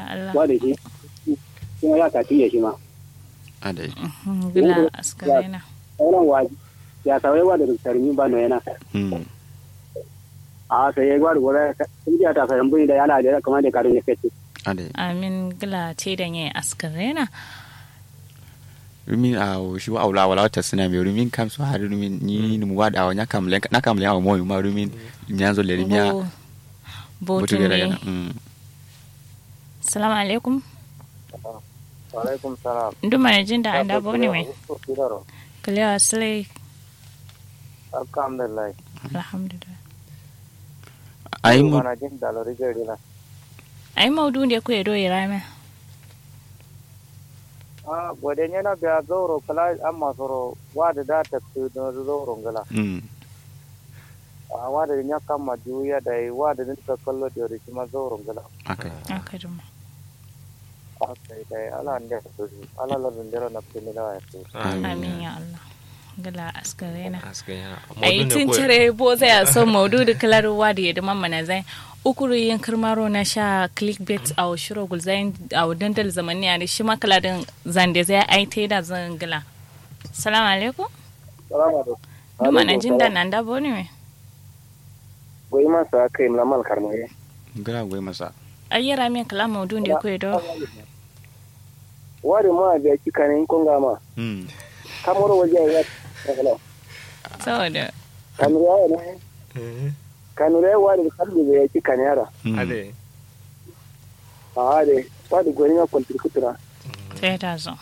Allah wa da shi kuma ya ka tiye shi ma adai Mhm, gila askarena sauran waji ya kawai wa da tarmi ba no yana mm a sai ya gwada gora sun ji ta fayan buni da yana da kamar da karin ya fete adai amin gila te da nye askarena rumin a shi wa aula wala wata suna mai rumin kam su har rumin ni numu wa da wanya kam len na kam len wa mo ma rumin nyanzo le rimia Bo- butu botu gera ne yana mm salamu alaikum alaikum salam nduma ne jin da anda bo ne mai kalewa sile alhamdulillah alhamdulillah ai mu mana jin da lori gari na ai maudu ne ku edo irame a gode ne na biya zoro kala amma soro wada da ta su da zoro ngala mm a wada nya kama juya da yi wada din ta kallo da ri kuma zoro ngala akai aka duma akai dai ala nda su ala la ndera na pini da ya su amin ya Allah gila askarena Askanya. ai tun cire bo zai a son maudu da kalarwa da yadda mamma na zai ukuru yin kirmaro na sha clickbait a shiro gulzayin a dandal zamani a shi makaladin zande zai ai ta da zan gila salamu alaikum salama da duma na jin da nan da bo ne mai goyi masa kai lamal karmaye gara goyi masa ayyara min kala maudu da ku edo wari ma da kika ne kun ga ma mm kamar waje ya saboda kanu ya ne kanu ya wari kalbi da ya kika ne yara mm. Ade. a de wadi goni na kwaltir kutura sai ta zo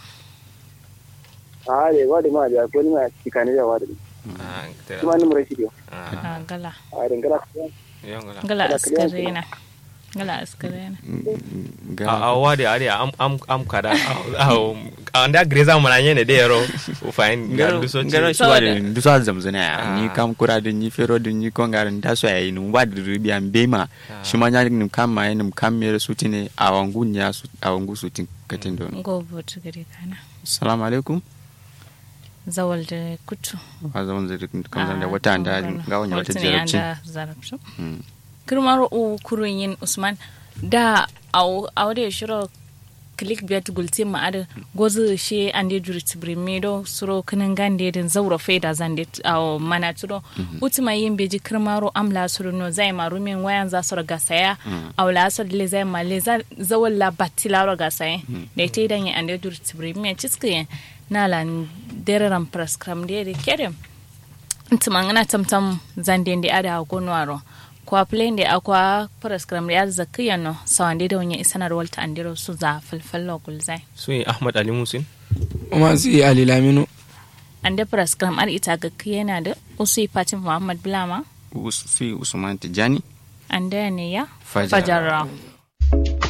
a de wadi ma da goni na kika ne ya wadi Ah, tera. kuma ni mura shi dio Ah, a gala a de ngala yongola. gala askarena gala askarena gara a wade ade am am am kada a anda greza mana nyene de yero u fain ga du so gara ci shi wa da Saboda- du so zamzana ya Ah. ni kam kura da ni fero da ni kongar da so yayi nu wa da rubi an bema shi ma nya ni kam ma ni kam me su tine a wangu nya su a wangu su tin katin don gobo tu gari kana assalamu alaikum zawal da kutu wa zaman zai kam zan da wata da ga wani wata jarabci zarabci Mm. kirmar u kurun yin usman da au da shiro click bet gulti ma ada gozu she ande juri tibrimi do suro kinin gande din zaura faida zande au mana tudo utima yin beji kirmaro amla suru no zai ma rumin wayan za su raga saya au la asar le zai ma le za zawal la batila raga saya da ita idan yin ande juri tibrimi ciski na lan dereran prescram de de kerem ntimangana tamtam zandende ada gonwaro kwa plende akwa prescram ya zakiya no sawande da wanya isanar walta andiro su za falfallo gulzai su yi ahmad ali musin kuma su yi alilaminu ande prescram ar ita ga yana da usu fatin muhammad bilama Us- fi usman tijani ande ne ya Fajar. fajarra